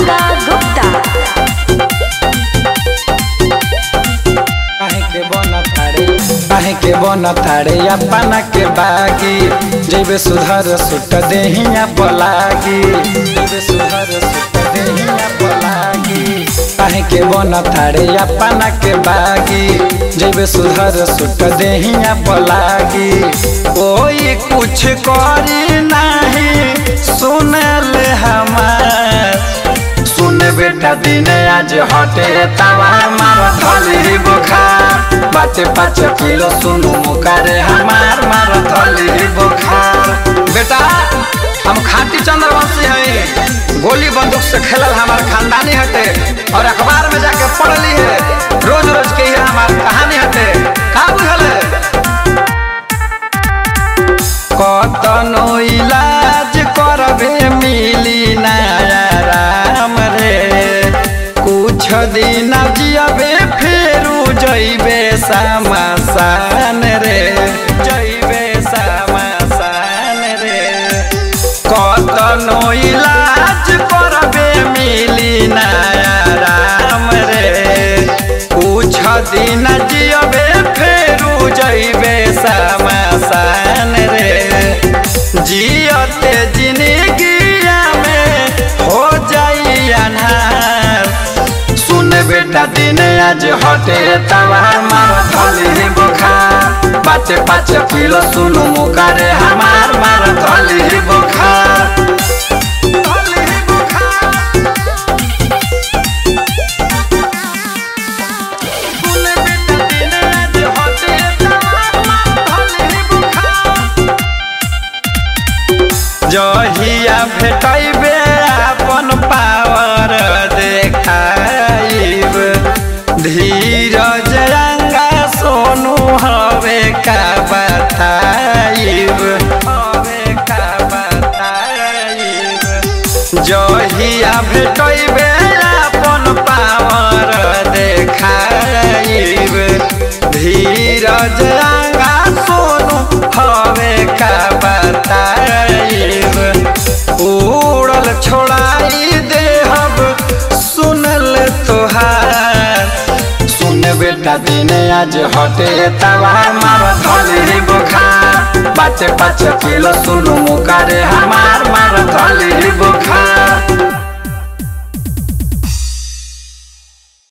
Ananda Gupta. काहे के बन थाड़े काहे के बन थाड़े अपना के बागी जैबे सुधर सुट देहिया पलागी जैबे सुधर सुट देहिया पलागी काहे के बन थाड़े अपना के बागी जैबे सुधर सुट देहिया पलागी कोई कुछ करी नहीं सुनल हमार सुन बेटा दिन आज हटे तवा मार थली बुखार बाटे पाँच किलो सुनु मुकारे हमार मार थली बुखार बेटा हम खाटी चंद्रवंशी हैं गोली बंदूक से खेलल हमार खानदानी हटे और अखबार में जाके पढ़ली है रोज रोज के ही हमार कहानी हटे का बुझल है कतनो इलाज करबे मिली नया राम रे कुछ दिन जियबे फेरू जइबे समासान रे जइबे समासान रे कतनो इलाज करबे मिली नया राम रे कुछ दिन जियबे फेरू जइबे समासान रे जियते जिंदगिया में हो जाई अनहार सुन बेटा दिन आज हटे तवा मार थली बुखार बाटे पाँच किलो सुनु मुकारे हमार मार थली बुखार थली बुखार सुन बेटा दिन आज हटे तवा मार थली बुखार जहिया भेटैबे अपन पावर देखाइब धीरज रंगा सोनू हवे का बताइब हवे का बताइब जहिया भेटैबे अपन पावर देखाइब धीरज रंगा सोनू हवे का बताइब उड़ल छोड़ाई देहब सुनल तोहार सुन बेटा दिन आज हटे तवा मार थली बुखार बाटे पाँच किलो सुनु मुकारे हमार मार थली बुखार